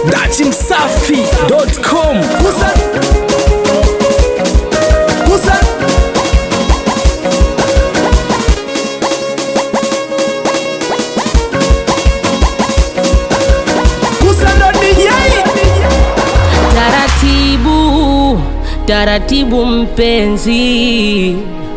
dachimsafi.com Musa Musa Musa ndo DJ Taratibu, taratibu mpenzi,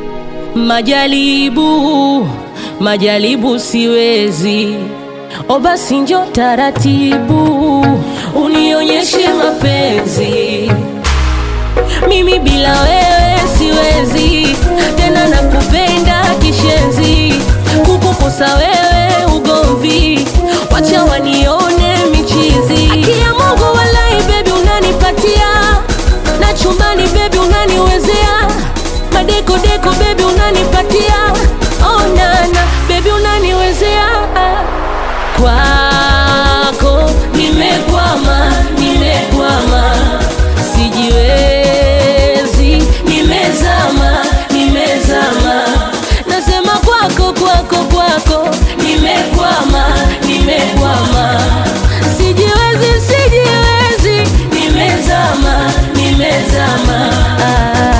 majaribu, majaribu siwezi. O basi njo taratibu, unionyeshe mapenzi. Mimi bila wewe siwezi tena, nakupenda kishenzi, kukukosa wewe ugomvi, wacha wanione michizi. Akia Mungu walai, baby unanipatia na chumbani, baby unaniwezea madeko deko, baby unanipatia oh nana, baby unaniwezea kwako nimekwama, nimekwama, sijiwezi, nimezama, nimezama, nasema kwako, kwako, kwako, nimekwama, nimekwama, sijiwezi, sijiwezi, nimezama, nimezama. Ah.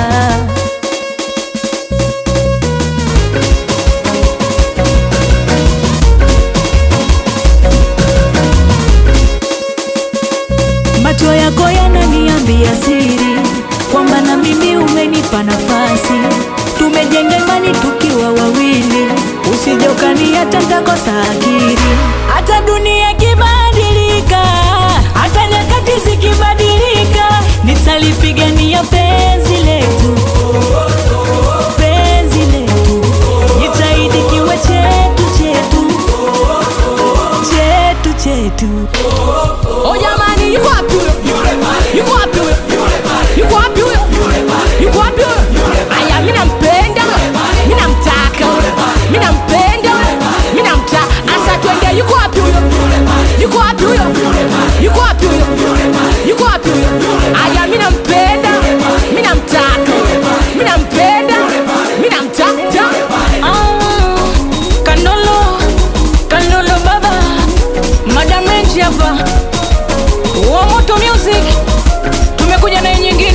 Macho yako yananiambia siri kwamba na mimi umenipa nafasi, tumejenga imani tukiwa wawili, usije ukaniacha nitakosa akili. Hata dunia ikibadilika, hata nyakati zikibadilika, nitalipigania penzi letu, penzi letu, jitahidi kiwe chetu chetu chetu chetu. Oh jamani, yuko wapi huyo? Yuko wapi huyo? Yuko wapi huyo? Yuko wapi huyo? Aya, mimi nampenda huyo. Mimi namtaka huyo. Mimi nampenda huyo. Mimi namtaka. Asa twende, yuko wapi huyo? Yuko wapi huyo? Yuko wapi huyo? Yuko wapi huyo? Aya, mimi nampenda. Mimi namtaka. Mimi nampenda. Mimi namtaka. Ah, Kanolo. Kanolo baba. Madam Range hapa wa Moto Music tumekuja na nyingine